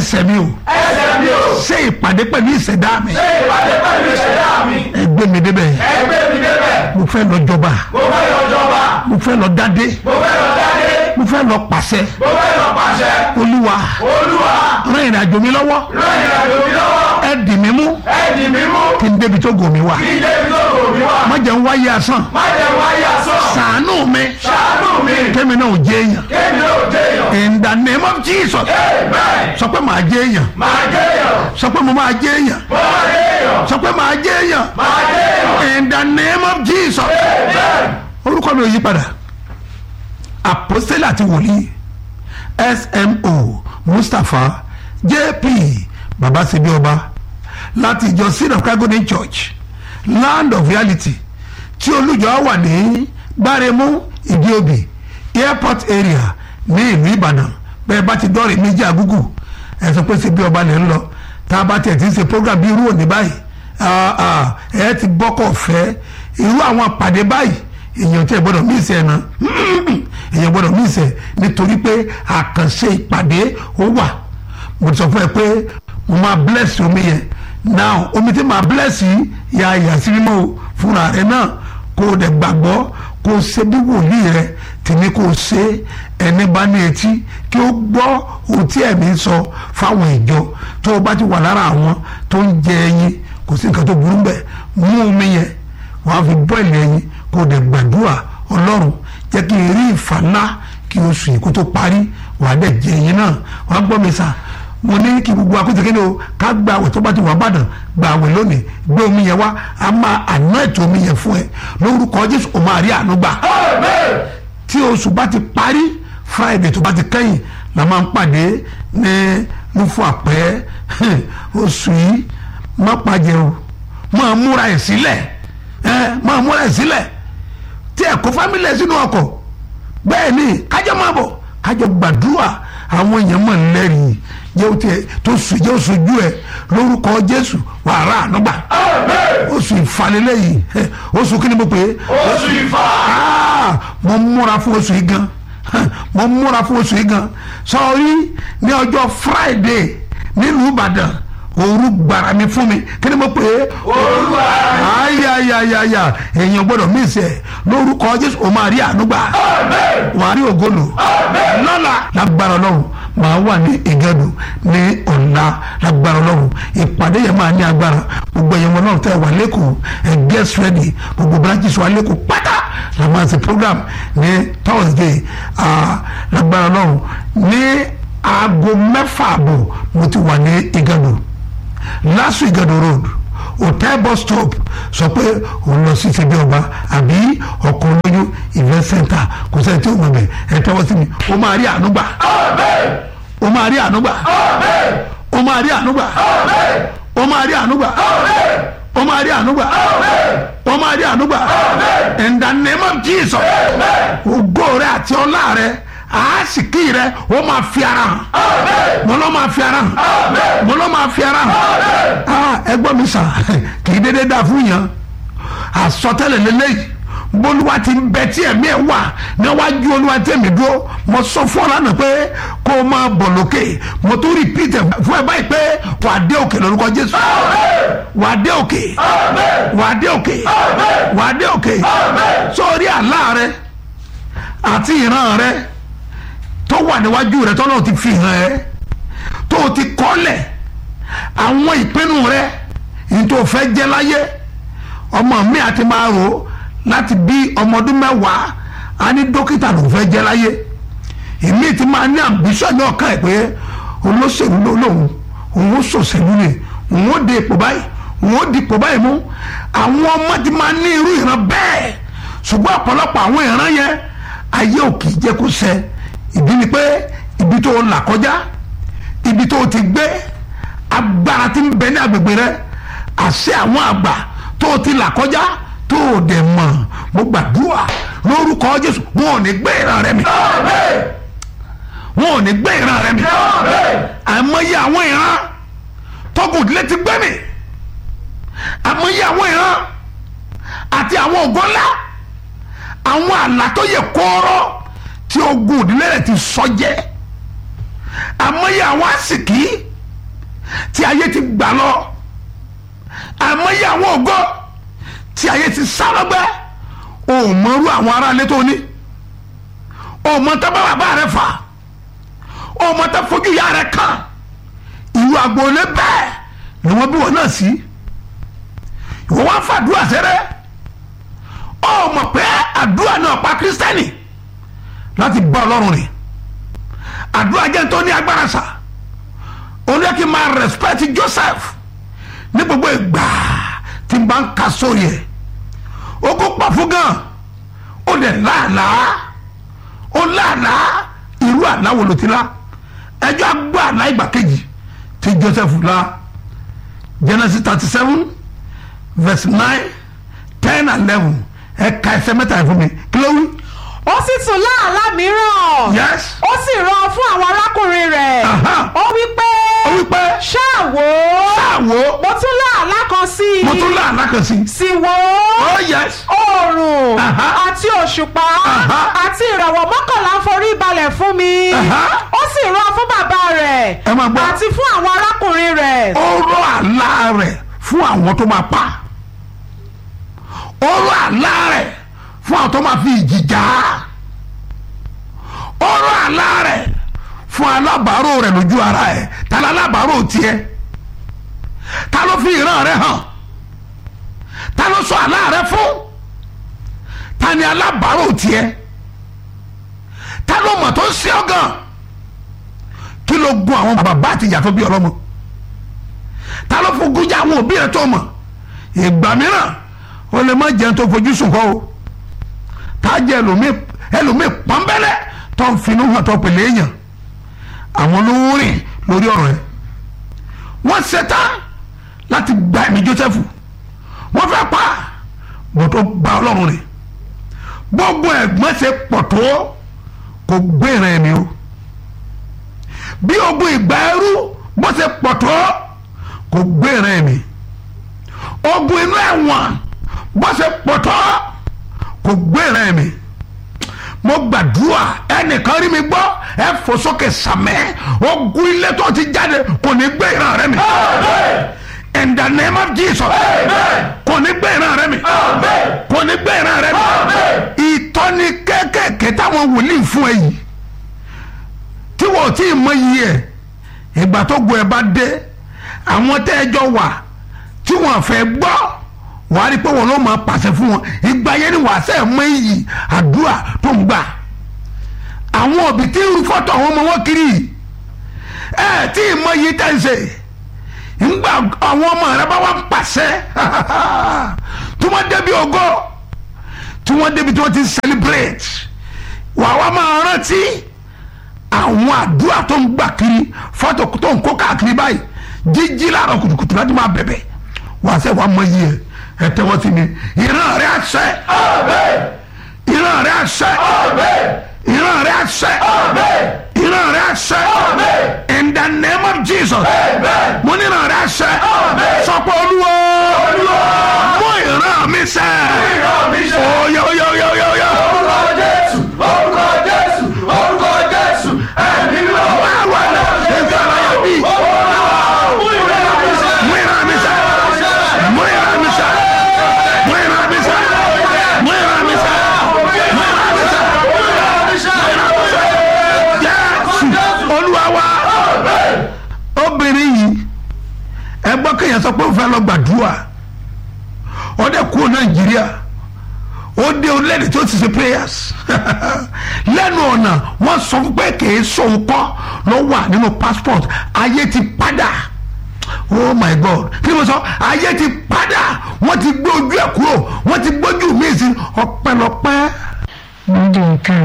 ẹsẹ̀ mi o ẹsẹ̀ mi ò ṣe ìpàdé pẹ̀lú ìṣẹ̀dá mi ṣe ìpàdé pẹ̀lú ìṣẹ̀dá mi ẹ gbé mi débẹ̀ ẹgbẹ́ mi débẹ̀ mo fẹ́ lọ jọba mo fẹ́ lọ jọba mo fẹ́ lọ dádé mo fẹ́ lọ dáadé mo fẹ́ lọ pàṣẹ mo fẹ́ lọ pàṣẹ olúwa olúwa ràn ìrìn àjò mi lọ́wọ́ ràn ìrìnàjò mi lọ́wọ́ ẹ dì mí mú ẹ dì mí mú kí n débi tó gò mí wá kí ilé mi tó rò mí wá má jẹ́ ń wáyé asán má jẹ́ wáyé asán ṣàánú mi ṣàánú mi kémi náà ò jẹ́ èèyàn kémi náà ò jẹ́yàn in the name of Jesus amen sọ pé màá jẹ́ èèyàn máa jẹ́yàn sọ pé mo máa jẹ́ èèyàn mo máa jẹ́yàn sọ pé màá jẹ́ èèyàn máa jẹ́yàn in the name of Jesus amen orúkọ mi ò yí padà apostole àti wòlíì smo mustapha jp babasebi ọba láti ìjọ seed of calgary church land of reality tí olùjọ wà ní gbáremú ìdíòbí airport area ní ìlú ìbàdàn bẹ́ẹ̀ bá ti dọ́rẹ̀ méjì àgúgù ẹ sọ pé sebi ọba lè ń lọ tá a bá tiẹ̀ ti ń ṣe program bí irú òní báyìí ah, ah, ẹ ti bọ́kọ̀ fẹ́ irú àwọn àpàdé báyìí èèyàn tí ẹ gbọ́dọ̀ mí ìsẹ̀ náà èèyàn gbọ́dọ̀ mí ìsẹ̀ nítorí pé àkànṣe ìpàdé ó wà mo ti sọ fún ẹ pé mo máa bless omi yẹn now omi tí màá bless yìí ya ìyá sí mímọ́ o fúnra rẹ náà kó o dẹ̀ gbàgbọ́ kó o ṣe bí wòlíì rẹ tèmi kó o ṣe ẹni bá ní etí kí o gbọ́ ohun tí ẹ̀mí ń sọ fáwọn ìjọ tó o bá ti wà lára àwọn tó ń jẹ ẹyin kò sí nǹkan tó burú bẹ́ẹ̀ mú omi yẹn wàá fi bọ́ọ̀lì ẹyin kó o dẹ̀ gbàdúrà ọlọ́run jẹ́ kí n rí ìfà ńlá kí oṣù yìí kó tó parí wàá dẹ̀ jẹ ẹyin náà wàá gbọ́ mi sà mo ní kí gbogbo akóso kéde o ká gba àwẹ̀ tó bá ti wà bàdàn gba àwẹ̀ lónìí gbé omi yẹn wá a máa àná ètò omi yẹn fún ẹ lórúkọ jésù o máa rí àánú gbà amen tí oṣù bá ti parí friday tó bá ti kẹ́yìn la máa ń pàdé ní lufo àpẹ́ oṣù yìí má pàjẹ́ o máa múra ẹ̀ sílẹ̀ ẹ máa múra ẹ̀ sílẹ̀ tí ẹ̀ kó fámìlì ẹ̀ sínú ọkọ̀ bẹ́ẹ̀ ni kájọ máa bọ̀ kájọ gbàdúrà àwọn èèyàn mọ̀ lẹ́rìí jẹ́ o tiẹ̀ tó sùn jẹ́ o sojú ẹ̀ lórúkọ jésù wàrà ànúgbà amen oṣù ìfàlélẹ́ yìí ẹ, oṣù kí ni mo pè é oṣù ìfà Ah, mo múra fún oṣù yìí gan mo múra fún oṣù yìí gan sọrí ní ọjọ́ friday nílùú ìbàdàn òru gbàrà mi fún mi kí ni mo pè é olúwa ayayayaya èèyàn gbọ́dọ̀ mí ìsẹ lórúkọ jésù o máa rí ànúgbà amen wà á rí ògolo lọ́la lágbára ọlọ́run màá wà ní ìgẹ́dù ní ọ̀la lágbára ọlọ́run ìpàdé yẹn máa ní agbára gbogbo ẹ̀yẹ̀wò náà tẹ̀ wà lẹ́kọ̀ọ́ ẹ̀ get ready gbogbo branches wà lẹ́kọ̀ọ́ pátá la máa ṣe program ní thursday ah, lágbára ọlọ́run ní aago mẹ́fà àbọ̀ mo ti wà ní ìgẹ́dù last week Igado road hotel bus stop sọ pé òun lọ sí ṣẹbi ọba àbí ọkọ olóyún event center kò sẹ́ni tí ó mọ̀ bẹ̀ ẹ tẹ́wọ́ sí mi ó máa rí ànúgbà amen ó máa rí ànúgbà amen ó máa rí ànúgbà amen ó máa rí ànúgbà amen ó máa rí ànúgbà ó máa rí ànúgbà in the name of Jesus ògo rẹ àti ọlá rẹ àásìkí rẹ ó máa fi ara hàn amen mo lọ́ máa fi ara hàn amen mo lọ́ máa fi ara hàn amen ah ẹgbọ́n mi sàn kì í dédé dáa fún yàn àsọtẹ́lẹ̀ lélẹ́yìí bólúwa ti ń bẹ tí ẹ̀mí ẹ̀ wà níwájú olúwa tẹ̀mí dúró mo sọ fún ọ lánàá pé kó o máa bọ̀ lókè mo tún repeat ẹ̀ fún ẹ báyìí pé wà á dé òkè lórúkọ jésù wà á dé òkè wà á dé òkè wà á dé òkè sórí àlá rẹ àti ìran rẹ tó wà níwájú rẹ tó náà ti fi hàn ẹ́ tó o ti kọ́lẹ̀ àwọn ìpinnu rẹ ní tó o fẹ́ jẹ́ láyé ọmọ mi àti máa rò ó láti bí ọmọ ọdún mẹ́wàá a ní dókítà ló fẹ́ jẹ́ láyé èmi ti máa ní ambition ní ọ̀kan ẹ̀ pé olóṣèlú ló lóun òun ó ṣòṣèlú ni òun ó de ipò báyìí òun ó di ipò báyìí mú àwọn ọmọ ti máa ní irú ìran bẹ́ẹ̀ ṣùgbọ́n ọ̀pọ̀lọpọ̀ àwọn ìran yẹn ayé ò kì í jẹ́ kó ṣẹ ìdí ni pé ibi tó là kọjá ibi tó ti gbé agbára tí ń bẹ ní agbègbè rẹ àṣẹ àwọn àgbà tó ti là kọjá tó o dẹ̀ mọ̀ mo gbàdúrà lórúkọ Jésù wọn ò ní gbé ìran rẹ mi wọn ò ní gbé ìran rẹ mi àìmọye àwọn ìran tọkùn ìdílé ti gbé mi àìmọye àwọn ìran àti àwọn ògo ńlá àwọn àlá tó yẹ kóró tí ogun ìdílé rẹ ti sọ jẹ àìmọye àwọn àsìkí tí ayé ti gbà lọ àmọ́yé àwọn ògo tí ayé ti sá lọ́gbẹ́ o ò mọ̀rú àwọn aráalé tó ní o ò mọ̀ tá bàbá rẹ fà o ò mọ̀ tá fojú ìyá rẹ kàn ìlú agboolé bẹ́ẹ̀ ni wọ́n bí wọn náà sí ìwọ wá fàdúrà sẹ́rẹ́ o ò mọ̀ pé àdúrà náà pa kírísítẹ́nì láti bá ọlọ́run rìn àdúrà jẹ́ tó ní agbára sà olú yẹ kí n máa respect Joseph ní gbogbo ìgbà tí n bá ń ka sórí ẹ̀ ó kó pa fún gan ó dẹ̀ láàlàá ó láàlàá irú àlá wo ló ti lá ẹjọ́ agbó àlá ìgbà kejì tí Joseph lá Genesis thirty seven verse nine ten and eleven ẹ̀ka ẹsẹ̀ mẹ́ta ẹ̀ fún mi kí ló wí. ó sì tún láàlá mìíràn yes ó sì rán fún àwọn arákùnrin rẹ̀ Aha. ó wí pé ó wí pé ṣáà wò ó ṣáàwó mo tún láàlá kan sí i mo tún láàlá kan sí. sì wò ó oh yes oòrùn Aha. àti òṣùpá Aha. àti ìràwọ̀ mọ́kànlá ń forí balẹ̀ fún mi Aha. ó sì rán fún bàbá rẹ̀ Ẹ máa gbọ́. àti fún àwọn arákùnrin rẹ̀ ó rọ àlá rẹ̀ fún àwọn tó máa pa ó rọ àlá rẹ̀ fún àwọn tó máa fi ìjì jà á ó rọ àlá rẹ̀ fún alábàárò rẹ̀ lójú ara ẹ̀ ta ni alábàárò tiẹ̀ ta ló fi ìran rẹ̀ hàn ta ló sọ àlá rẹ̀ fún ta ni alábàárò tiẹ̀ ta ló mọ̀ tó ń ṣe ọ́ gan kí ló gun àwọn bàbá àti ìyá tó bí ọlọ́mọ ta ló fojú jẹ àwọn òbí rẹ tó mọ̀ ìgbà mìíràn ó lè má jẹun tó fojú sùn kọ́ o tá a jẹ ẹlòmíì ẹlòmíì pọ́nbẹ́lẹ́ tó ń finú hàn tó pèlè èèyàn àwọn olówó rìn lórí ọ̀rọ̀ ẹ̀ wọ́n ṣetán láti gba ẹ̀mí Joseph wọ́n fẹ́ pa bó tó gba ọlọ́run rẹ̀ gbogbo ẹ̀gbọ́n ṣe pọ̀ tó kò gbé ìran ẹ̀mí o bí ogun ìgbà ẹrú bó ṣe pọ̀ tó kò gbé ìran ẹ̀mí ogun inú ẹ̀wọ̀n bó ṣe pọ̀ tó kò gbé ìran ẹ̀mí mo gbàdúrà ẹnìkan rí mi gbọ́ ẹ fò sókè sàmẹ́ ogun ilé tó ti jáde kò ní gbé ìran rẹ mi in the name of Jesus kò ní gbé ìran rẹ mi kò ní gbé ìran rẹ mi ìtọ́ni kéékèèké táwọn wòlíì fún ẹ yìí tí wọ́n ò tí ì mọ iye ẹ̀ ìgbà tó gun ẹ bá dé àwọn tẹ́ ẹ jọ wà tí wọ́n fẹ́ gbọ́ wàá rí i pé wọn ló máa pàṣẹ fún wọn ìgbà yẹn ni wàá sẹ́ mọ iyì àdúrà tó ń gbà àwọn òbí tí ń fọ́tò àwọn ọmọ wọn kiri yìí ẹ tí ì mọ iye tẹ́ ń ṣe ńgbà àwọn ọmọ rẹ bá wà ń pàṣẹ tí wọ́n débi ògo tí wọ́n débi tí wọ́n ti ń celebrate wàá wá máa rántí àwọn àdúrà tó ń gbà kiri fọ́tò tó ń kó káàkiri báyìí jíjí láàárọ̀ kùtùkùtù láti máa bẹ̀bẹ̀ wàá sẹ́ wàá mọ iye ẹ tẹ́wọ́ sí mi ìran rẹ̀ àṣẹ ìran rẹ̀ àṣẹ ìran rẹ̀ àṣẹ ìran rẹ̀ àṣẹ in the name of Jesus mo ní ìran rẹ̀ àṣẹ sọpọ̀ olúwo mú ìran mi ṣẹ oyè oyè oyè oyè oyè. Báwo ni ṣe ń sọ̀rọ̀ yẹn bí? Mú ìran mi ṣẹ. Mú ìran mi ṣẹ. Mú ìran mi ṣẹ. Mú ìran mi ṣẹ. Mú ìran mi ṣẹ. Jésù Olúwa wa. Obìnrin yìí ẹ gbọ́ kéèyàn sọ pé ó fẹ́ lọ gbàdúrà ó dẹ̀ kú Nàìjíríà ó dé orílẹ̀-èdè tó ti ṣe prayers lẹ́nu ọ̀nà wọ́n sọ fún pé kì í sóhun kọ́ ló wà nínú passport ayé ti padà oh my god kí ni mo sọ ayé ti padà wọ́n ti gbé ojú ẹ̀ kúrò wọ́n ti gbójú mi sí ọpẹ́lọpẹ́. lóde ìka